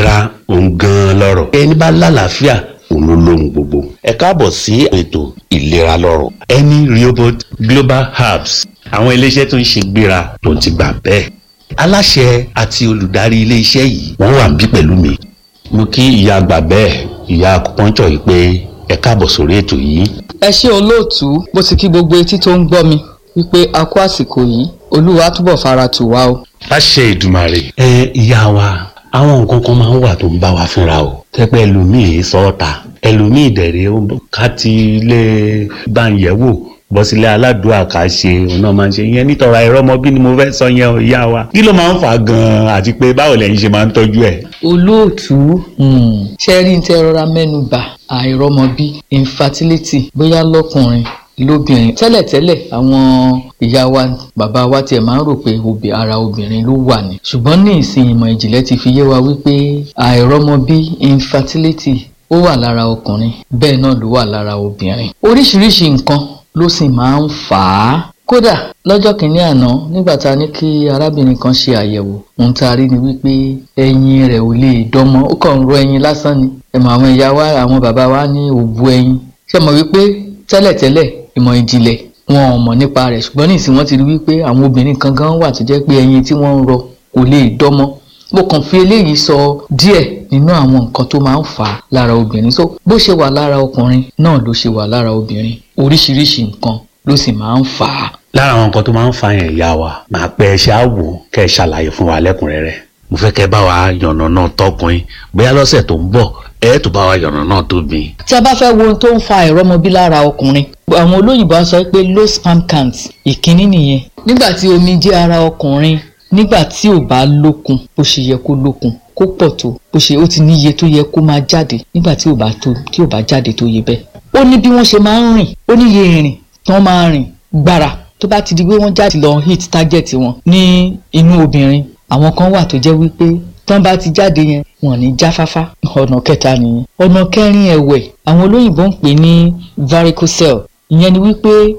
ìlera òun gan-an lọ́rọ̀ ẹni bá lálàáfíà òun ló lóhun gbogbo. ẹ káàbọ̀ sí ètò ìlera lọ́rọ̀ ẹni Rehoboth Global Herbs àwọn iléeṣẹ́ tó ń ṣe gbéra tó ti gbà bẹ́ẹ̀. aláṣẹ àti olùdarí iléeṣẹ́ yìí wọ́n wà níbí pẹ̀lú mi. mo kí ìyá àgbà bẹ́ẹ̀ ìyá akupọ́njọ́ yìí pé ẹ káàbọ̀ sórí ètò yìí. ẹ ṣé olóòtú mo sì kí gbogbo etí tó ń gbọ́ mi wípé a kú àsìkò yìí olúwa túbọ̀ fara tù wá o. láṣẹ ìdùmarè. ẹ ìyá wa àwọn nǹkan kan máa ń wà tó ń bá wa fínra o tẹpẹ ẹlòmíì sọọta ẹlòmíì dẹrẹ ká ti ilé báyẹwò bọ́sílẹ̀ aládùúgbò ká ṣe òun náà máa ń ṣe ìyẹn nítorá ẹ̀rọ ọmọ bí ni mo fẹ́ sọ yẹn o ìyá wa kí ló máa ń fà á gan-an àti pé báwo lẹ́yìn ṣe máa ń tọ́jú ẹ̀. olóòtú ṣe rí ní tẹ rọra mẹ́nu bà àìrọ́mọbí infertility bóyá lọ́kùnrin lóbìnrin tẹ́lẹ̀tẹ́lẹ̀ àwọn ìyá wa bàbá wa tiẹ̀ máa ń rò pé obì ara obìnrin ló wà ní ṣùgbọ́n ní ìsìn ìmọ̀ ìjìnlẹ̀ ti fi yé wa wípé àìrọ́mọbí infertility ó wà lára ọkùnrin bẹ́ẹ̀ náà ló wà lára obìnrin oríṣiríṣi nǹkan ló sì máa ń fà á kódà lọ́jọ́ kìíní àná nígbà tá a ní kí arábìnrin kan ṣe àyẹ̀wò ohun tá a rí ni wípé ẹyin rẹ̀ ò lè dánmọ́ ó kàn ń ro ẹyin lásán ni ẹ̀mọ̀ àwọn ìyá wa àwọn bàbá wa ní òbu ẹyin ṣe mọ̀ wípé tẹ́lẹ̀tẹ́lẹ̀ ìmọ̀ ìjìnlẹ̀ wọn ò mọ̀ nípa rẹ̀ ṣùgbọ́n nísìn wọ́n ti rí wípé àwọn obìnrin kan gan wà tó jẹ́ pé ẹyin tí wọ́n ń rọ kò lè dánmọ́ mo kàn fi eléyìí sọ díẹ̀ nínú àwọn nǹkan tó máa ń fà á lára obìnrin so bó ṣe wà lára ọkùnrin náà ló ṣe wà lára obìnrin oríṣiríṣi nǹkan ló sì máa ń fà á. lára àwọn nǹkan tó máa ń fa yẹn ìyá wa màá pẹ ẹ ṣe àwò kẹ ẹ ṣàlàyé fún wa lẹ́kùnrẹ́rẹ́ mo fẹ́ kẹ́ bá wa yànnà náà tọkùnrin bóyá lọ́sẹ̀ tó ń bọ̀ ẹ tó bá wa yànnà náà tóbi. tí a bá fẹ́ wo ohun tó ń fa ìrọ́mọbí lára ọkùnrin àwọn olóyìnbó á sọ pé low sperm count ìkíní nìyẹn nígbà tí omi jẹ́ ara ọkùnrin nígbà tí ò bá lókun bó ṣe yẹ kó lókun kó pọ̀ tó bó ṣe ó ti níye tó yẹ kó máa jáde nígbà tí ò bá tó tí ò bá jáde tó yẹ bẹ́ẹ̀. ó ní bí wọ́n ṣe máa ń rìn ó níye ìrìn tí wọ́n máa rìn gbàrà tó bá ti di pé wọ́n jáde lọ hit target wọn ní inú obìnrin àwọn kan wà tó jẹ́ wípé tán bá ti jáde yẹn wọn ní jáfáfá ọ̀nà kẹta nìyẹn ọ̀nà kẹrin ẹ̀wẹ̀ àwọn olóyìnbó ń pè ní varicocele ìyẹn ni wípé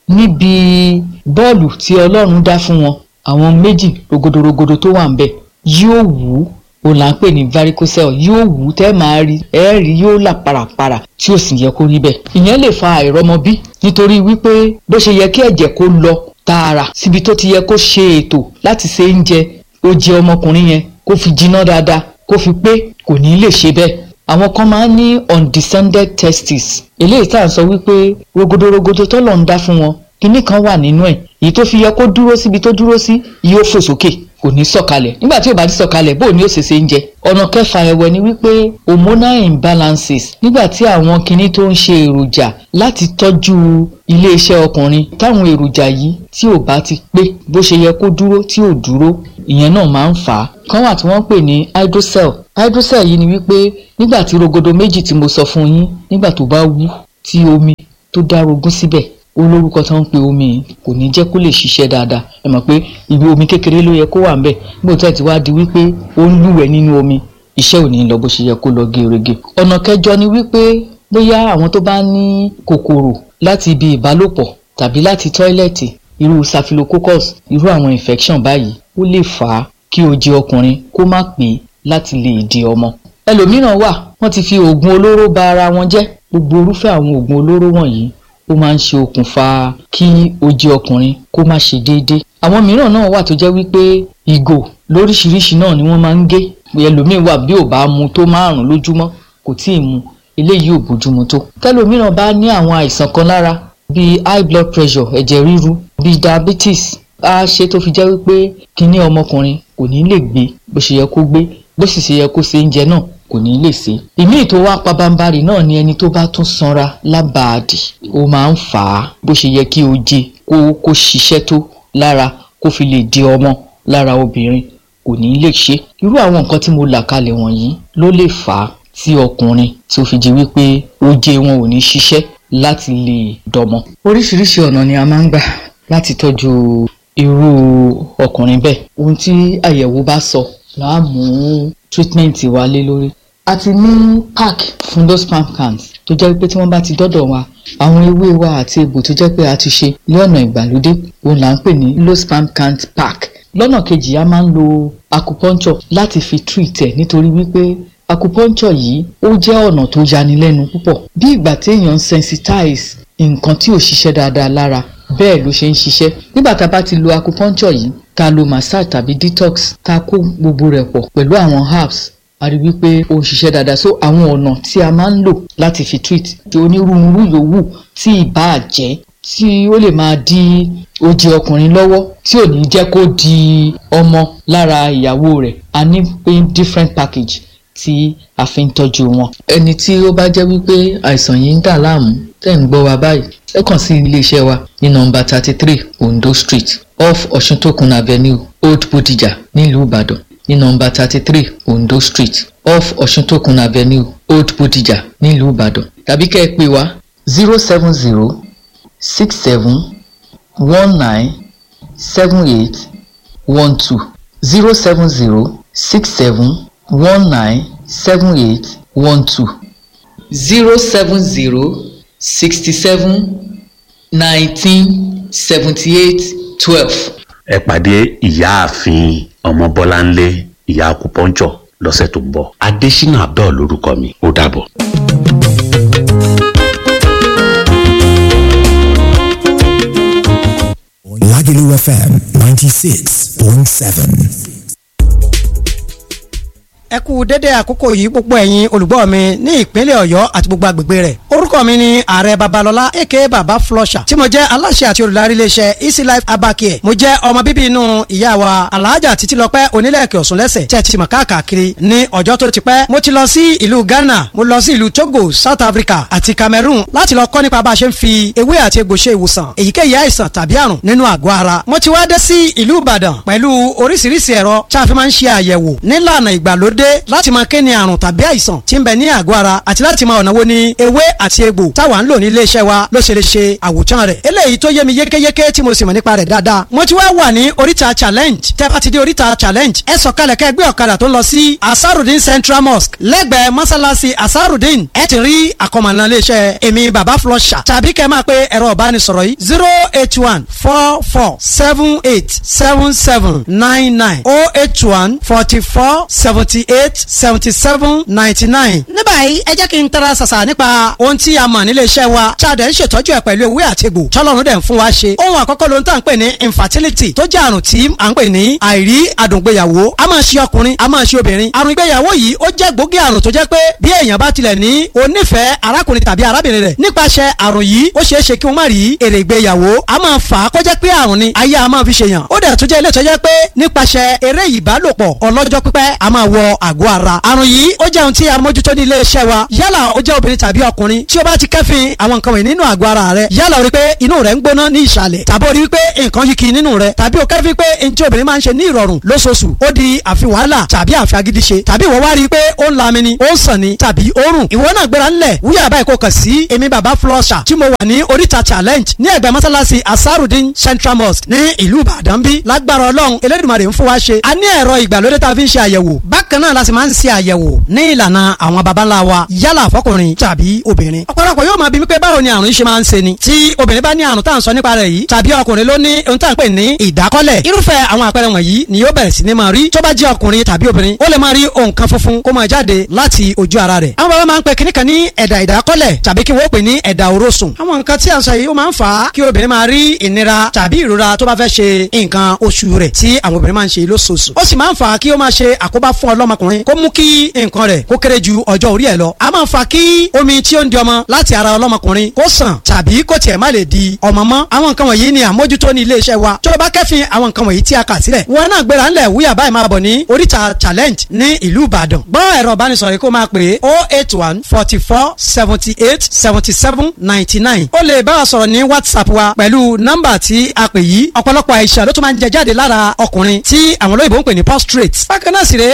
níbi bọ́ọ̀lù tí ọlọ́run dá fún wọn àwọn méjì rogodorogodo tó wà ń bẹ̀ yóò wú o là ń pè ní varicocele yóò wú tẹ́ máa rí ẹ rí yóò là parapara tí ò sì yẹ kó rí bẹ́ẹ̀ ìyẹn lè fa àìrọ́mọbí nítorí wípé bó ṣe yẹ kí ẹ̀jẹ̀ kó lọ tààrà síbi tó ti yẹ kó ṣe ètò láti ṣe oúnjẹ ó jẹ ọmọkùnrin yẹn kó fi jiná dáadáa kó fi pé kò ní lè ṣe bẹ́ẹ̀ àwọn kan máa ń ní undescended testes eléyìí tá à ń sọ wípé rogodorogodo tọ́lọ̀ ń dá fún wọn kinní kan wà nínú ẹ̀ èyí tó fi yẹ kó dúró síbi tó dúró sí yóò fò sókè kò ní sọ̀kalẹ̀ nígbà tí ò bá ti sọ̀kalẹ̀ bó ní ó ṣe ṣe ń jẹ ọ̀nà kẹfà ẹ̀wẹ̀ ni wípé hormonal imbalances nígbà tí àwọn kinní tó ń ṣe èròjà láti tọ́jú iléeṣẹ́ ọkùnrin táwọn èròjà yìí tí ò bá ti pé bó ṣe yẹ kó dúró tí ò dúró ìyẹn náà máa ń fà á kan wà tí wọ́n ń pè ní hydrocell hydrocell yìí ni wípé nígbà tí rogodo méjì tí mo sọ fún yín nígbà tó bá wú tí omi tó dárogún síbẹ̀ olórúkọ tó ń pe omi yìí kò ní jẹ́ kó lè ṣiṣẹ́ dáadáa ẹ mọ̀ pé ibi omi kékeré ló yẹ kó wà ńbẹ̀ nígbà tó ti wá di wípé ó ń lúwẹ̀ẹ́ nínú omi iṣẹ́ ò ní lọ bó ṣe yẹ kó lọ gerege. ọ̀nà kẹjọ ni wípé bóyá àwọn tó bá ní kòkòrò láti ibi ìbálòpọ̀ tàbí láti tọ́ílẹ̀tì irú staphylococcus irú àwọn infection báyìí ó lè fà á kí oje ọkùnrin kó má pé láti lè di ọmọ. ẹlòmíràn wà wọ́n ti fi oògùn olóró ba ara wọn jẹ́ gbogbo irúfẹ́ àwọn oògùn olóró wọ̀nyí ó máa ń ṣe okùnfà kí oje ọkùnrin kó má ṣe déédéé. àwọn mìíràn náà wà tó jẹ́ wípé ìgò lóríṣiríṣi náà ni wọ́n máa ń gé ẹlòmíín wà bí ò bá mu tó márùn lójúmọ́ kò tí ì mu eléyìí ò bójúmu tó. tẹ́lòmíràn bá ní àwọn àìsàn kan lára bíi high blood pressure ẹ̀jẹ̀ ríru bíi diabetes á ṣe tó fi jẹ́ wípé kíní ọmọkùnrin kò ní lè gbé bó ṣe yẹ kó gbé bó sì ṣe yẹ kó ṣe oúnjẹ náà kò ní lè ṣe. ìmí tó wá pabambarì náà ni ẹni tó bá tún sanra lábàádì ó máa ń fà á bó ṣe yẹ kí oje kó kó ṣiṣẹ́ tó lára kó fi lè di ọmọ lára obìnrin kò ní lè ṣe. irú àwọn nǹkan tí mo là kalẹ̀ wọ̀nyí ló lè fà á tí ọkùnrin tí ó fi di wípé oje wọn ò ní ṣiṣẹ́ láti lè dọmọ. oríṣiríṣi ọ̀nà ni a máa ń gbà láti tọ́jú irú ọkùnrin bẹ́ẹ̀ ohun tí àyẹ̀wò bá sọ là á mú treatment wa lé lórí. a ti ní pack fún those sperm counts tó jẹ́ pé tí wọ́n bá ti dọ́dọ̀ wa àwọn ewé wa àti egbò tó jẹ́ pé a ti ṣe ní ọ̀nà ìgbàlódé òun là ń pè ní low sperm count pack lọ́nà kejì a máa ń lo acupuncture láti fi treat ẹ̀ nítorí wípé acupuncture yìí ó jẹ́ ọ̀nà tó yanilẹ́nu púpọ̀ bí ìgbà téèyàn ń sensitize nǹkan tí ò ṣiṣẹ́ dáadáa lára bẹ́ẹ̀ ló ṣe ń ṣiṣẹ́ nígbà tá a bá ti lo acupuncture yìí tá a lo massage tàbí detox tá a kó gbogbo rẹ̀ pọ̀ pẹ̀lú àwọn herbs a rí wípé ó ń ṣiṣẹ́ dáadáa so àwọn ọ̀nà tí a máa ń lò láti fi treat onírúurú yòówù tí ìbáà jẹ́ tí ó lè máa di oje ọkùnrin lọ́wọ́ tí ò ní jẹ́ kó di ọmọ lára ìyàwó rẹ̀ a ní pé different package tí a fi ń tọ́jú wọn. ẹni tí ó bá jẹ́ wípé àìsàn yìí ń dà láàmú tẹ̀ ń gbọ́ wa báyìí ẹ kàn sí iléeṣẹ́ wa ní nọ́mbà thirty three Ondo Street off Ọ̀ṣuntòkun Avenue Old Bodija nílùú Ìbàdàn ní nọ́mbà thirty three Ondo Street off Ọ̀ṣuntòkun Avenue Old Bodija nílùú Ìbàdàn tàbí kẹ́ ẹ pè wá zero seven zero six seven one nine seven eight one two zero seven zero six seven one nine seven eight one two zero seven zero sixty seven nineteen seventy eight twelve. ẹ pàdé ìyáàfin ọmọbọláńlé ìyá akupọ́njọ lọ́sẹ̀ tó ń bọ̀ adésínà abẹ́ọ̀ lórúkọ mi ó dàbọ̀. Lagelu FM 96.7. ẹ kú dédé àkókò yìí gbogbo ẹ̀yin olùgbọ́ mi ní ìpínlẹ̀ ọ̀yọ́ àti gbogbo agbègbè rẹ̀ orúkọ mi ni ààrẹ babalọlá aka baba flusher tí mo jẹ́ aláṣẹ àti olùdarí iléeṣẹ́ easy life abacare mo jẹ́ ọmọ bíbí inú ìyá wa alhaja títílọpẹ́ onílẹ̀kẹ̀ ọ̀sùn lẹ́sẹ̀ tí ẹ ti mọ̀ káàkiri ní ọjọ́ tó ti pẹ́ mo ti lọ sí ìlú ghana mo lọ sí ìlú togo south africa àti cameroon láti lọ kọ́ nípa bá a ṣe ń fi ewé àti egbò ṣe ìwòsàn èyíkéyìí àìsàn tàbí àrùn nínú àgọ́ ara mo ti wá dé sí ìlú ìbàdàn pẹ̀lú oríṣiríṣi ẹ̀rọ tí a fi máa ń ṣe àyẹ̀wò nílànà ìgbàlódé láti máa kéne àrùn tàbí àìsàn tí ń bẹ ní àgọ́ ara àti láti máa ọ̀nà wo ni ewé àti egbò táwa ń lò ní iléeṣẹ́ wa ló ṣe lè ṣe àwòtán rẹ̀ eléyìí tó yé mi yékéyéké tí mo sì mọ̀ nípa rẹ̀ dáadáa mo ti wá wà ní oríta challenge tẹ́ bá ti dé oríta challenge ẹ sọ̀kalẹ̀ kẹ́ gbé ọ̀kadà tó ń lọ sí asarudin central mosque lẹ́gbẹ̀ẹ́ mọ́sálásí asarudin ẹ ti rí àkọmọ̀nà iléeṣẹ́ èmi baba flusher tàbí kẹ́ máa pe ẹ̀rọ ìbánisọ̀rọ̀ yìí zero eight one four four seven eight seven seven nine nine oh eight one forty four seventy eight seventy seven ninety nine. ní báyìí ẹ jẹ́ kí n tara ṣàṣà nípa ohun tí a mọ̀ nílé iṣẹ́ wa ṣáàdẹ̀ ń ṣètọ́jú ẹ̀ pẹ̀lú ewé àti egbò tọ́lọ́run dẹ̀ ń fún wa ṣe. ohun àkọ́kọ́ ló ń tà ń pè ní infertility tó jẹ́ àrùn tí à ń pè ní àìrí àdùngbéyàwó a máa ṣe ọkùnrin a máa ṣe obìnrin. àrùn ìgbéyàwó yìí ó jẹ́ gbòógì àrùn tó jẹ́ pé bí èèyàn bá tilẹ̀ ní onífẹ̀ẹ́ arákùnrin tàbí arábìnrin rẹ̀ nípasẹ̀ àrùn yìí ó ṣeé ṣe kí wọ́n má rí èrè ìgbéyàwó a máa fà á kó jẹ́ pé àrùn ni ayé a máa fi ṣèyàn ó dẹ̀ tún jẹ́ ilé tó jẹ́ pé nípasẹ̀ eré ìbálòpọ̀ ọlọ́jọ́ pípẹ́ a máa wọ àgọ́ ara àrùn yìí ó jẹ́ ohun tí a mójútó ní ilé iṣẹ́ wa yálà ó jẹ́ obìnrin tàbí ọkùnrin tí ó bá ti kẹ́fìn àwọn nǹkan wọ̀nyí nínú àgọ́ ara rẹ̀ yálà ó rí pé inú rẹ̀ ń gbóná ní ìsàlẹ̀ tàbí ó rí pé nǹkan yìí kì í nínú rẹ̀ tàbí ó kẹ́fìn pé n tí obìnrin máa ń ṣe ní ìrọ̀rùn lóṣooṣù ó di àfi wàhálà tàbí àfi agídí ṣe tàbí ìwọ wá rí i pé ó ń lami ni ó ń sàn ni tàbí ó rùn ìwọ náà gbéra ńlẹ̀ wúyà báyìí kò kàn sí èmi bàbá flusher tí mo wà ní oríta challenge ní ẹgbẹ́ mọ́sálásí asarudin central mosque ní ìlú ìbàdàn bí lágbára ọlọ́run elédùnmarè ń fún wa ṣe a ní ẹ̀rọ ìgbàlódé tá a fi ń ṣe àyẹ̀wò bákan náà la sì máa ń ṣe àyẹ̀wò ní ìlànà àwọn baba ńlá wa yálà fọkùnrin tàbí obìnrin. ọ̀pọ̀lọpọ̀ yóò máa bi mí pé báwo ni àrùn yìí ṣe máa ń ṣe ni. tí obìnrin bá ní àrùn tá à ń sọ nípa rẹ̀ yìí tàbí ọkùnrin ló ní ohun tá à ń pè ní ìdákọ́lẹ̀. irúfẹ́ àwọn àpẹẹrẹ wọ̀nyí ni yóò bẹ̀rẹ̀ sí ni máa rí. tó bá jẹ́ ọkùnrin tàbí obìnrin ó lè máa rí nǹkan funfun kó máa jáde láti ojú ara rẹ̀. àwọn baba máa ń pe kíní kan ní ẹ̀dà ìdákọ́lẹ̀ tàbí kí wọ́n pè ní ẹ̀dà òrósùn. àwọn nǹkan tí à ń sọ yìí ó máa ń fà á kí obìnrin máa rí ìnira tàbí ìrora tó bá fẹ́ ṣe nǹkan oṣù rẹ̀ tí àwọn obìnrin máa ń ṣe lóṣooṣù. ó sì máa ń fà á kí ó máa ṣe àkóbá fún ọlọ́mọkùnrin kó mú kí nǹkan rẹ̀ kó kéré ju ọjọ́ orí ẹ̀ lọ. a máa fa kí omi tí ó ń di ọmọ láti ara ọlọ́mọkùnrin kó sàn tàbí kó tiẹ̀ má lè di ọmọ mọ́. àwọn nǹkan wọ̀nyí ni àmójútó ní ilé iṣẹ́ wa. tó o bá kẹ́fìn àwọn nǹkan wọ̀nyí tí a kà sílẹ̀. wọn náà gbéra ńlẹ̀ wúyà báyìí máa bọ̀ ní oríta challenge ní ìlú ìbàdàn. gbọ́ ẹ̀rọ ìbánisọ̀rọ̀ kó máa pè é oh eight one forty four seventy eight seventy seven ninety nine. ó lè bá wa sọ̀rọ̀ ní whatsapp wa pẹ̀lú nọ́mbà tí a pè yìí. ọ̀pọ̀lọpọ̀ àìsàn ló tún máa ń jẹ jáde lára ọkùnrin tí àwọn olóyìnbó ń pè ní prostrate. bákan náà sì rèé ó lè máa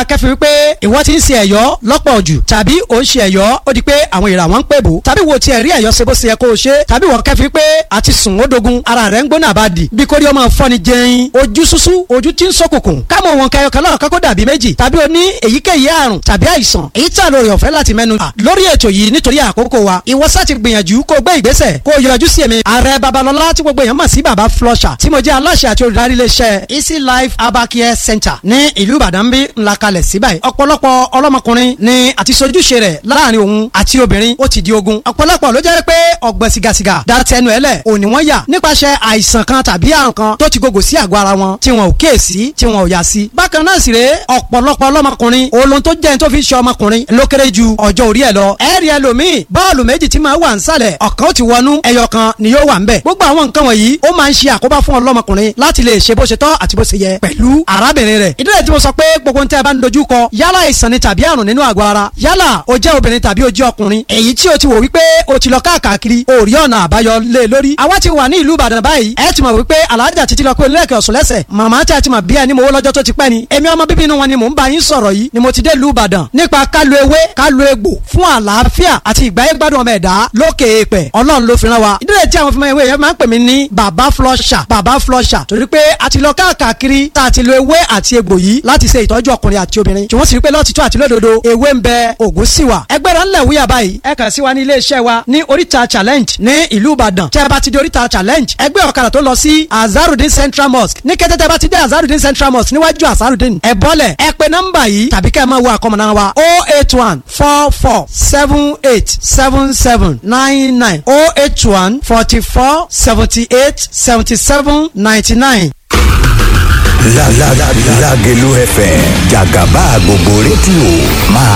kẹ́fìn wípé ìwọ ti ń ṣe ẹ̀yọ́ lọ́pọ̀ jù tàbí ò ń ṣe ẹ̀yọ́ ó di pé àwọn ìrà wọn ń pè bò tàbí wo tiẹ̀ rí ẹ̀yọ́ ṣe bó ṣe yẹ kó o ṣe tàbí wọ́n kẹ́fìn pé àti sùn ó dogun ara rẹ̀ ń gbóná àbádì bí kórè ọmọ fọ́ni jẹun ojú ṣúṣú ojú tí ń ṣókùnkùn kámọ̀ wọn kẹyọ kan lọ́rọ̀ kákó dàbí méjì tàbí o ní èyíkéyìí àrùn tàbí àìsàn èyí tí àlọ́ rẹ̀ ọ̀fẹ́ láti mẹ́nu bà lórí ètò yìí nítorí àkókò wa ìwọ sá ti gbìyànjú kó o gbé ìgbésẹ̀ kó o yọjú sí èmi ààrẹ babalọlá tí gbogbo èèyàn mọ̀ sí baba flusher tí mo jẹ́ aláṣẹ àti olùdarí iléeṣẹ́ easy life abacare center ní ìlú ìbàdàn bí ńlá kalẹ̀ sí báyìí ọ̀pọ̀lọpọ̀ ọlọ́mọkùnrin ni àti sojúṣe rẹ̀ láàrin òun àti obìnrin ó ti di ogun ọ̀pọ̀lọpọ̀ ló jẹ́ pé ọ̀gbẹ́ sigasiga da tẹnu ẹ̀ lẹ̀ òní wọ́n yà nípasẹ̀ àìsàn kan tàbí àrùn kan tó ti gògò sí àgọ́ ara wọn tí wọn ò kíyèsí tí wọn ò yà sí. bákan náà sì rèé ọ̀pọ̀lọpọ̀ ọlọ́mọkùnrin olóhun tó jẹ́ ní tó fi ṣe ọmọkùnrin ló kéré ju ọjọ́ orí ẹ̀ lọ. ẹ̀rí ẹlòmíì bọ́ọ̀lù méjì tí máa wà nsàlẹ̀ ọ̀kan ó ti wọnú ẹyọ kan ni yóò wà ń bẹ̀. gbogbo àwọn nǹkan wọ̀nyí ó máa ń ṣe àkóbá fún ọlọ́mọkùnrin láti lè ṣe bó ṣe tọ́ àti bó ṣe yẹ pẹ̀lú arábìnrin rẹ̀. ìdílé tí mo sọ pé gbogbo nǹkan tẹ́ ẹ bá ń dojú kọ yálà ìsàn ni tàbí àrùn nínú àgọ́ ara yálà o jẹ́ obìnrin tàbí o jẹ́ ọkùnrin èyí tí o ti wò wípé o ti lọ káàkiri o rí ọ̀nà àbáyọ lé lórí. àwa ti wà ní ìlú Ìbàdàn báyìí ẹ ti mọ̀ wípé alájà títí lọ pé olóòkè ọ̀sùn lẹ́sẹ̀ màmá tí a ti mọ̀ bí ẹni mowó lọ́jọ́ tó ti pẹ́ ni èmi ọmọ bíbí inú wọn ni mò ń bá yín sọ̀rọ̀ yìí ni mo ti dé ìlú Ìbàdàn nípa kálu ewé kálu egbò fún àlàáfíà àti ìgbáyé gbádùn ọmọ ẹ̀dá lókè èèpẹ̀ Ọlọ́run ló fi rán wa ìdílé tí àwọn fúnmọ́ ewé yẹn máa ń pè mí ní bàbá flusher bàbá flusher torí pé a ti lọ káàkiri tá a ti lo ewé àti egbò yìí láti ṣe ìtọ́jú ọkùnrin àti obìnrin tí wọ́n sì rí pé lọ́tìtọ́ àti lódodo ewé ń bẹ ògùn sì wà ẹgbẹ́ra ńlẹ̀ wúyà báyìí ẹ kàn sí wa ní iléeṣẹ́ wa ní oríta challenge ní ìlú Ìbàdàn tẹ́ ẹ bá ti di oríta challenge ẹgbẹ́ ọ̀kadà tó lọ sí Azarudin Central Mosque ní kété tẹ́ ẹ bá ti dé Azarudin Central Mosque níwájú Azarudin ẹ bọ́lẹ̀ ẹ pe nọ́mbà yìí tàbí kẹ́ ẹ máa wo àkọmọ̀nà wa o eight one four four seven eight seven seven nine nine o eight one forty four seventy eight seventy seven ninety nine. Lágelú FM jàgàbá gbogbo rédíò máa